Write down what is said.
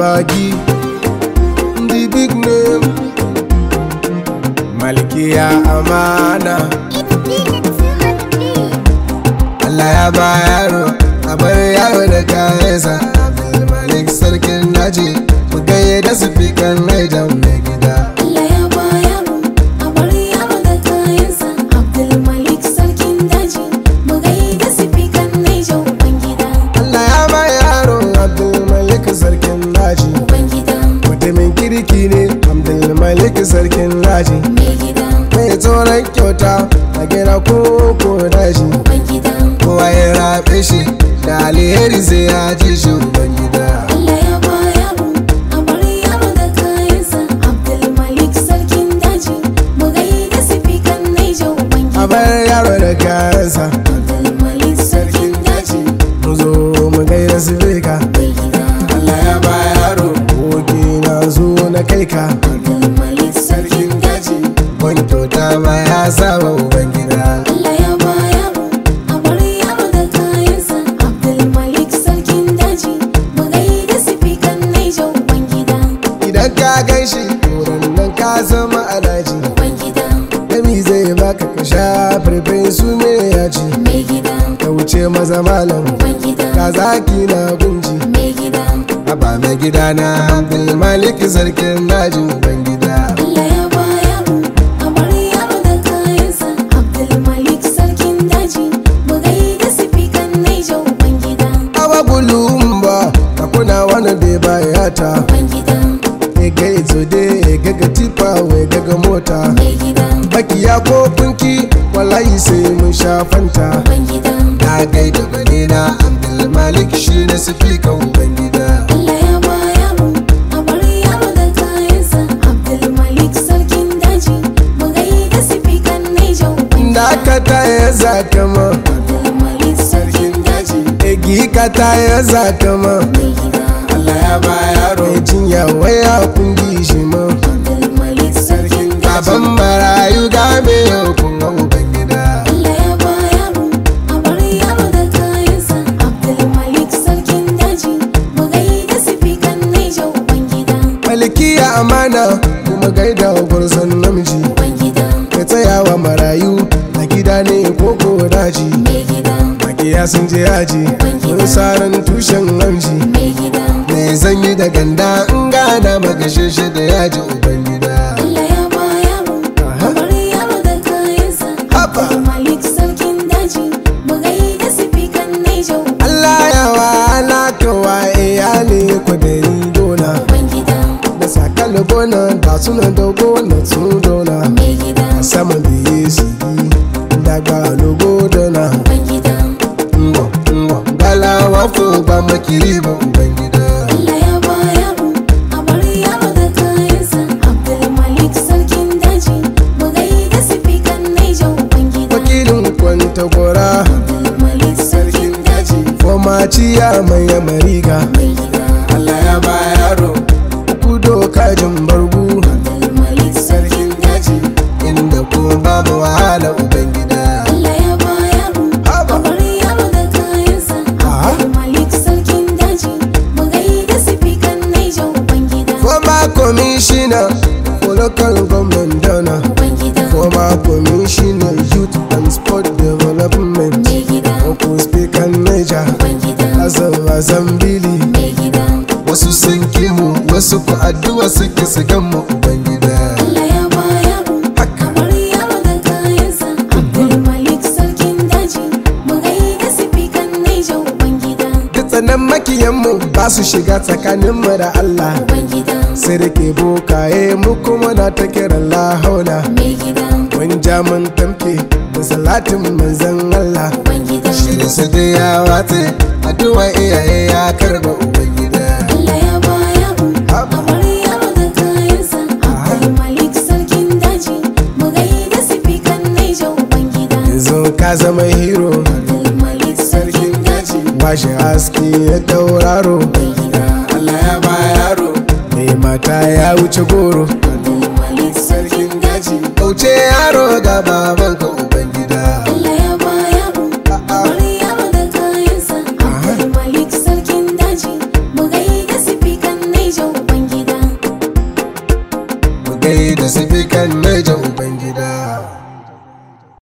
bagi the big name malkiya amana Allah ya ba yaro a bar yaro da kayansa Abdulmalik sarkin daji mu gaye da sifikan Niger mai gida Allah ya ba yaro a bar yaro da kayansa Abdulmalik sarkin daji mu gaida sifikan Niger Ubangida Allah ya ba yaro Abdulmalik sarkin daji Ubangida mutumin kirki ne Abdulmalik sarkin daji mai gida mai tsoron kyauta a gida ko ko daji Ubangida kowa ya rabe shi da alheri sai ya ji shi ubangida Allah ya ba yaro a bar yaro da kayansa Abdulmalik sarkin daji mu gaida sifikan Niger a Ubangida bar yaro da kayansa Abdulmalik sarkin daji mu zo mu gaida su ka mai gida Allah ya ba yaro goge na zo na kai ka Abdulmalik sarkin daji ban kyauta ma ya saba ubangida Allah ya ba yaro a bar yaro da kayansa Abdulmalik sarkin daji mu gaida sifikan Niger Ubangida idan ka gan shi wurin nan ka zama alaji Ubangida dami zai baka ka sha farfin su me ya ci mai gida ka wuce maza malam Ubangida ka zaki na gunji mai gida Aba mai gida na Abdulmalik sarkin daji ubangida Allah ya ba yaro a bar yaro da kayansa Abdulmalik sarkin daji mu gaida sifikan Niger Ubangida awa bulumba ka kuna wani da bayata Ubangida e ga izode e ga ga tipa we ga ga mota mai gida bakiya ko kunki wallahi sai mun sha fanta Ubangida na gaida bane na Abdulmalik shi na sifika ubangida Allah ya ba yaro a bar yaro da kayansa Abdulmalik sarkin daji mu gaida sifikan Niger Ubangida da ka ta ya zaka ma Abdulmalik sarkin daji egi ka ta ya zaka ma mai gida Allah ya ba yaro ya jinya waya kungi shi ma Abdulmalik sarkin daji baban marayu game yau kun ga ubangida Allah ya ba yaro a bar yaro da kayansa Abdulmalik sarkin daji mu gaida sifikan Niger Ubangida malkiya amana kuma gaida gwarzon namiji Ubangida ka tsayawa marayu a gida ne ko ko daji mai gida makiya sun je yaji mun saran tushen namji mai gida me zan yi da ganda in gana magashe shi da yaji ubangida Allah ya ba yaro a bar yaro da kayansa Haba. Abdulmalik sarkin daji mu gaida sifikan Niger Allah ya wa alakawa iyali kwadari dona Ubangida da sakal gona da suna da gona sun dona mai gida sama da yesu daga logo dona Ubangida ngwa ngwa galawa fo ba makiri ba ubangida Allah ya ba yaro a bar yaro da kayansa Abdulmalik sarkin daji mu gaida sifikan Niger Ubangida wakilin kwanta gora Abdulmalik sarkin daji foma ciya mai mariga mai gida Allah ya ba yaro kudo kajin bargu Abdulmalik sarkin daji inda ko babu wahala ubangida Allah ya ba yaro Haba. a bar yaro da kayansa Ah. Abdulmalik sarkin daji mu gaida sifikan Niger Ubangida former commissioner for local government dona Ubangida former commissioner youth and sport development mai gida Oko speaker Niger Ubangida Azam Azambili mai gida wasu sun kimu wasu ku addu'a suke su mu ubangida Allah ya ba yaro haka bar yaro da kayansa Abdulmalik sarkin daji mu gaida sifikan Niger Ubangida duk tsanan makiyanmu ba su shiga tsakaninmu da Allah Ubangida sai da ke bokaye mu kuma na ta kiran lahauna mai gida mun ja mun tamke da salatin manzon Allah Ubangida shirin su da ya watse addu'a iyaye ya karba ubangida Allah ya ba yaro a bar yaro da kayansa Abdulmalik sarkin daji mu gaida sifikan Niger Ubangida yanzu ka zama hero Abdulmalik sarkin daji washe haske ya tauraro mai gida Allah ya ba yaro mai mata ya wuce goro Abdulmalik sarkin daji kauce yaro ga babanka ubangida Allah ya ba yaro A'a. bar yaro da kayansa Abdulmalik sarkin daji mu gaida sifikan Niger da sifikan naija ubangida